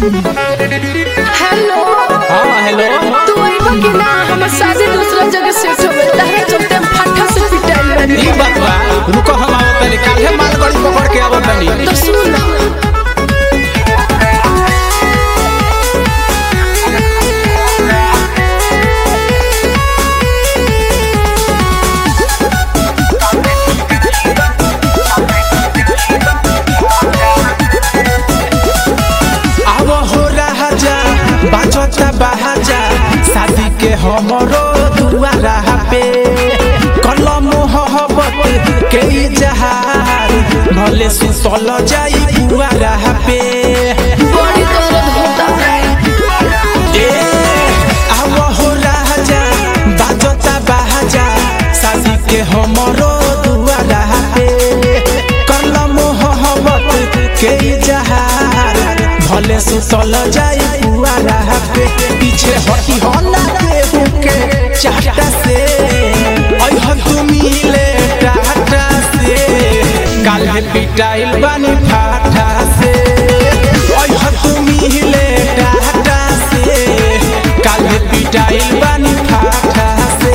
hello हाँ hello तू अइबा कि ना हमर शादी दूसरा जगह सेट हो गइल तारे चलते हम फट्टा से पिटाइल बानी ई बात बा रुको हम आवत तनी काल्हे मालगाड़ी पकड़ के आवत तनी तो सुन ना आव हो राजा बाजता बाजा शादी के हमरो दुआरा पे कलम मोहब्बत के जहार भले सुतल जाई दुआरा पे बड़ी दर्द होता ए आव हो राजा बाजता बाजा शादी के हमरो दुआरा पे कलम मोहब्बत के जहार भले सुतल जाई पुआरा पे पीछे हटी हो ना केहू के चाहता से अइह तू मिले टाटा से काल्हे पिटाइल बानी फाटा से अइह तू मिले टाटा से काल्हे पिटाइल बानी फाटा से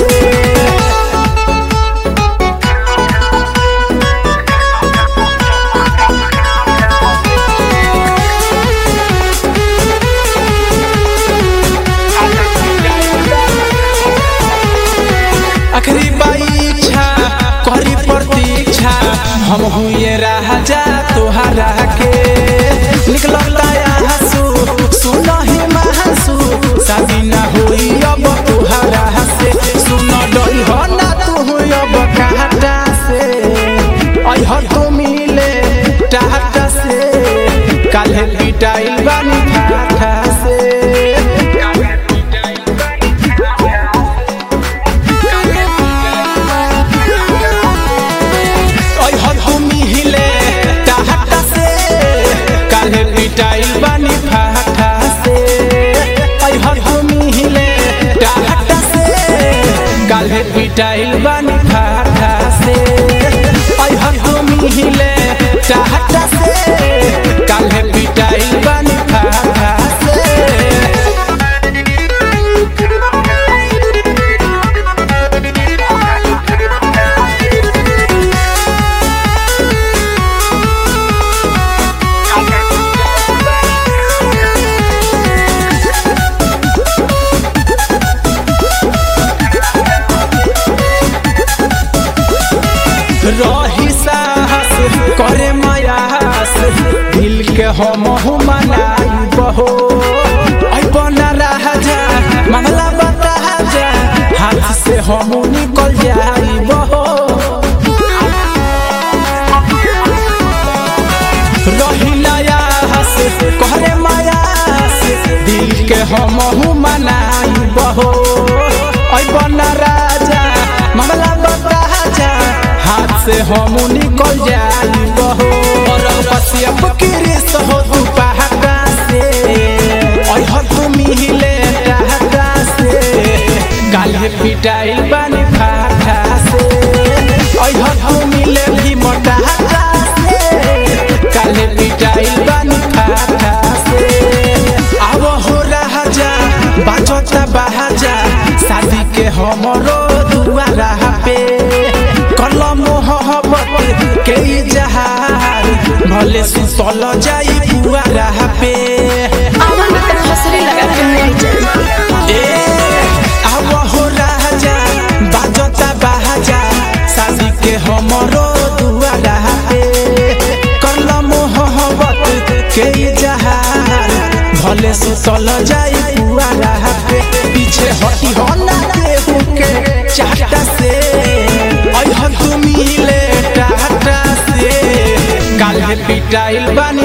आखिरी बाई इच्छा करी प्रतीक्षा हम हुए राजा तोहरा के निकलता हंसू सुन ही महसू शादी ना हुई अब तोहरा से सुन डरी हो ना तू अब कहता से अह तो मिले टाटा से काल्हे पिटाइल बानी फाटा से ओइ हथुमी हिले टाहटा से काल्हे पिटाइल बानी फाटा से ओइ हथुमी हिले टाहटा से काल्हे पिटाइल बानी फाटा से ओइ हथुमी हिले टाहटा से काल्हे पिटाइल बानी फाटा से रही साहस करे मयास दिल के हम मनाई बहो बना राजा मामला बता जा हाथ से हम निकल जाई बहो रही नयास करे मयास दिल के हम मनाई बहो बना राजा मामला बता जा हाथ से हम निकल जाई बहो और पसियप किरिस हो तू पहाड़ा से अह तू मिले टाटा से काल्हे पिटाइल बानी फाटा से अह तू मिले भी मोटाटा से काल्हे पिटाइल बानी फाटा से आव हो राजा बाजता बाजा शादी के हमरो दुआरा पे कलम मोहब्बत के जहार भले सुतल जाई पुआरा पे आवन में तक हसरी लगा के नहीं जाए ए आव हो राजा बाजता बाजा शादी के हमरो दुआरा पे कलम मोहब्बत के जहार भले सुतल जाई पुआरा पे पीछे हटी हो ना केहू के चाहता से अइह तू मिले टाटा से काल्हे पिटाइल बानी